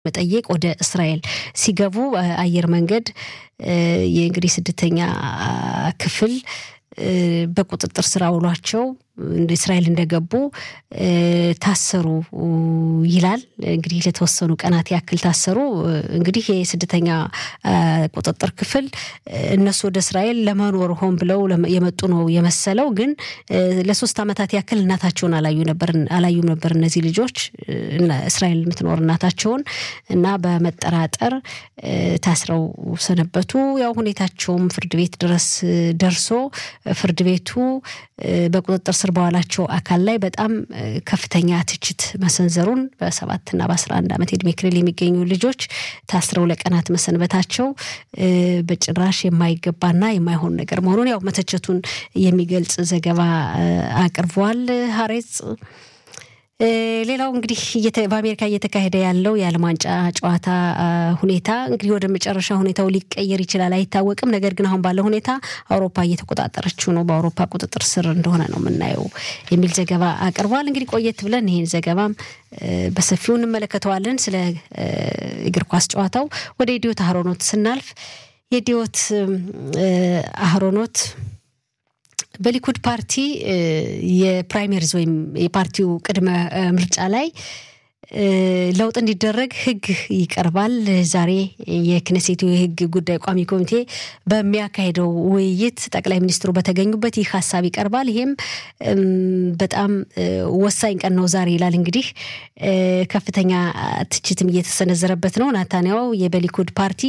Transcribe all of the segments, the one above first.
መጠየቅ ወደ እስራኤል ሲገቡ አየር መንገድ የእንግዲህ ስደተኛ ክፍል በቁጥጥር ስር አውሏቸው እስራኤል እንደገቡ ታሰሩ ይላል። እንግዲህ ለተወሰኑ ቀናት ያክል ታሰሩ። እንግዲህ የስደተኛ ቁጥጥር ክፍል እነሱ ወደ እስራኤል ለመኖር ሆን ብለው የመጡ ነው የመሰለው። ግን ለሶስት ዓመታት ያክል እናታቸውን አላዩም ነበር እነዚህ ልጆች እስራኤል የምትኖር እናታቸውን እና በመጠራጠር ታስረው ሰነበቱ። ያው ሁኔታቸውም ፍርድ ቤት ድረስ ደርሶ ፍርድ ቤቱ በቁጥጥር ስር በዋላቸው አካል ላይ በጣም ከፍተኛ ትችት መሰንዘሩን በሰባትና በአስራ አንድ ዓመት የእድሜ ክልል የሚገኙ ልጆች ታስረው ለቀናት መሰንበታቸው በጭራሽ የማይገባና የማይሆን ነገር መሆኑን ያው መተቸቱን የሚገልጽ ዘገባ አቅርቧል ሀሬጽ። ሌላው እንግዲህ በአሜሪካ እየተካሄደ ያለው የዓለም ዋንጫ ጨዋታ ሁኔታ እንግዲህ ወደ መጨረሻ ሁኔታው ሊቀየር ይችላል አይታወቅም። ነገር ግን አሁን ባለው ሁኔታ አውሮፓ እየተቆጣጠረችው ነው፣ በአውሮፓ ቁጥጥር ስር እንደሆነ ነው የምናየው የሚል ዘገባ አቅርቧል። እንግዲህ ቆየት ብለን ይህን ዘገባም በሰፊው እንመለከተዋለን። ስለ እግር ኳስ ጨዋታው ወደ ኢዲዮት አህሮኖት ስናልፍ የኢዲዮት አህሮኖት በሊኩድ ፓርቲ የፕራይሜሪዝ ወይም የፓርቲው ቅድመ ምርጫ ላይ ለውጥ እንዲደረግ ሕግ ይቀርባል። ዛሬ የክነሴቱ የሕግ ጉዳይ ቋሚ ኮሚቴ በሚያካሄደው ውይይት ጠቅላይ ሚኒስትሩ በተገኙበት ይህ ሀሳብ ይቀርባል። ይሄም በጣም ወሳኝ ቀን ነው ዛሬ ይላል። እንግዲህ ከፍተኛ ትችትም እየተሰነዘረበት ነው። ናታንያው የበሊኩድ ፓርቲ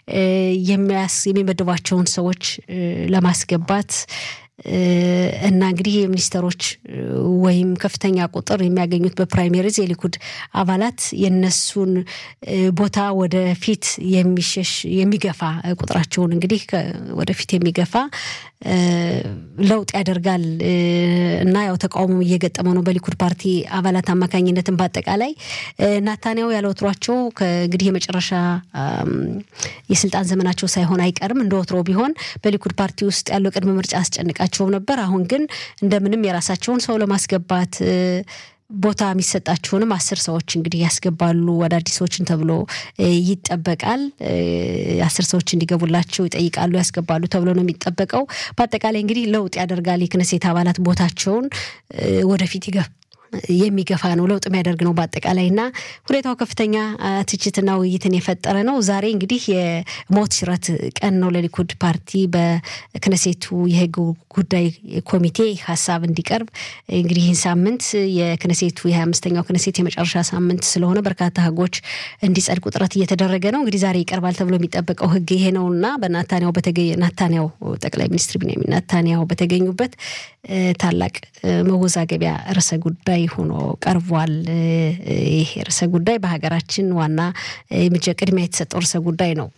የሚመድቧቸውን ሰዎች ለማስገባት እና እንግዲህ የሚኒስተሮች ወይም ከፍተኛ ቁጥር የሚያገኙት በፕራይሜሪዝ የሊኩድ አባላት የነሱን ቦታ ወደፊት የሚሸሽ የሚገፋ ቁጥራቸውን እንግዲህ ወደፊት የሚገፋ ለውጥ ያደርጋል እና ያው ተቃውሞ እየገጠመው ነው በሊኩድ ፓርቲ አባላት አማካኝነትን በአጠቃላይ ናታንያው ያለ ወትሯቸው እንግዲህ የመጨረሻ የስልጣን ዘመናቸው ሳይሆን አይቀርም። እንደ ወትሮ ቢሆን በሊኩድ ፓርቲ ውስጥ ያለው ቅድመ ምርጫ አስጨንቃቸውም ነበር። አሁን ግን እንደምንም የራሳቸውን ሰው ለማስገባት ቦታ የሚሰጣቸውንም አስር ሰዎች እንግዲህ ያስገባሉ አዳዲሶችን ተብሎ ይጠበቃል። አስር ሰዎች እንዲገቡላቸው ይጠይቃሉ፣ ያስገባሉ ተብሎ ነው የሚጠበቀው። በአጠቃላይ እንግዲህ ለውጥ ያደርጋል። የክነሴት አባላት ቦታቸውን ወደፊት ይገፍ የሚገፋ ነው፣ ለውጥ የሚያደርግ ነው በአጠቃላይ እና ሁኔታው ከፍተኛ ትችትና ውይይትን የፈጠረ ነው። ዛሬ እንግዲህ የሞት ሽረት ቀን ነው ለሊኩድ ፓርቲ በክነሴቱ የህግ ጉዳይ ኮሚቴ ሀሳብ እንዲቀርብ እንግዲህ ይህን ሳምንት የክነሴቱ የሀያ አምስተኛው ክነሴት የመጨረሻ ሳምንት ስለሆነ በርካታ ህጎች እንዲጸድቁ ጥረት እየተደረገ ነው። እንግዲህ ዛሬ ይቀርባል ተብሎ የሚጠበቀው ህግ ይሄ ነው እና በናታንያው ናታንያው ጠቅላይ ሚኒስትር ቢንያሚን ናታንያው በተገኙበት ታላቅ መወዛገቢያ ርዕሰ ጉዳይ ሆኖ ቀርቧል። ይህ ርዕሰ ጉዳይ በሀገራችን ዋና ቅድሚያ የተሰጠው ርዕሰ ጉዳይ ነው።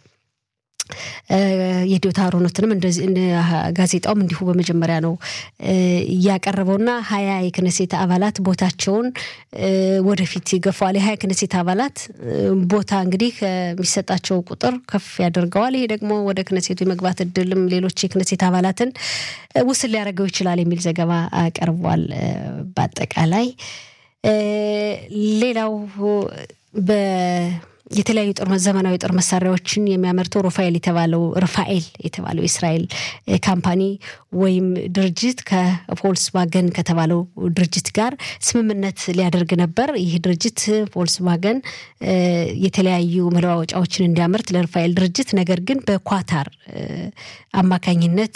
የዲዮታ አሮኖትንም እንደዚህ ጋዜጣውም እንዲሁ በመጀመሪያ ነው እያቀረበውና ሀያ የክነሴት አባላት ቦታቸውን ወደፊት ይገፋዋል። የሀያ ክነሴት አባላት ቦታ እንግዲህ ከሚሰጣቸው ቁጥር ከፍ ያደርገዋል። ይሄ ደግሞ ወደ ክነሴቱ የመግባት እድልም ሌሎች የክነሴት አባላትን ውስን ሊያደርገው ይችላል የሚል ዘገባ ቀርቧል። በአጠቃላይ ሌላው በ የተለያዩ ጦር ዘመናዊ ጦር መሳሪያዎችን የሚያመርተው ሩፋኤል የተባለው ርፋኤል የተባለው የእስራኤል ካምፓኒ ወይም ድርጅት ከቮልስዋገን ከተባለው ድርጅት ጋር ስምምነት ሊያደርግ ነበር። ይህ ድርጅት ቮልስዋገን የተለያዩ መለዋወጫዎችን እንዲያመርት ለርፋኤል ድርጅት ነገር ግን በኳታር አማካኝነት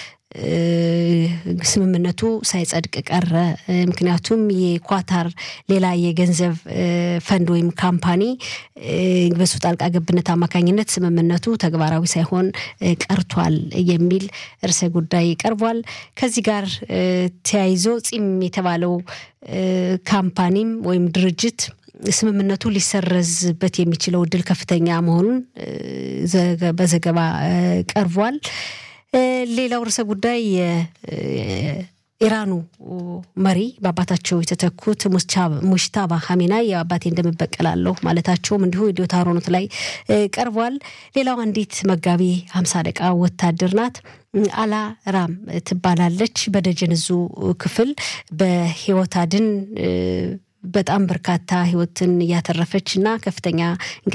ስምምነቱ ሳይጸድቅ ቀረ። ምክንያቱም የኳታር ሌላ የገንዘብ ፈንድ ወይም ካምፓኒ በሱ ጣልቃ ገብነት አማካኝነት ስምምነቱ ተግባራዊ ሳይሆን ቀርቷል የሚል ርዕሰ ጉዳይ ቀርቧል። ከዚህ ጋር ተያይዞ ጺም የተባለው ካምፓኒም ወይም ድርጅት ስምምነቱ ሊሰረዝበት የሚችለው እድል ከፍተኛ መሆኑን በዘገባ ቀርቧል። ሌላው ርዕሰ ጉዳይ የኢራኑ መሪ በአባታቸው የተተኩት ሙሽታባ ሀሜናይ የአባቴ እንደምበቀላለሁ ማለታቸውም እንዲሁ ኢዲዮት አሮኖት ላይ ቀርቧል። ሌላው አንዲት መጋቢ ሀምሳ ደቃ ወታደር ናት። አላ ራም ትባላለች። በደጀን እዙ ክፍል በህይወት አድን በጣም በርካታ ህይወትን እያተረፈች እና ከፍተኛ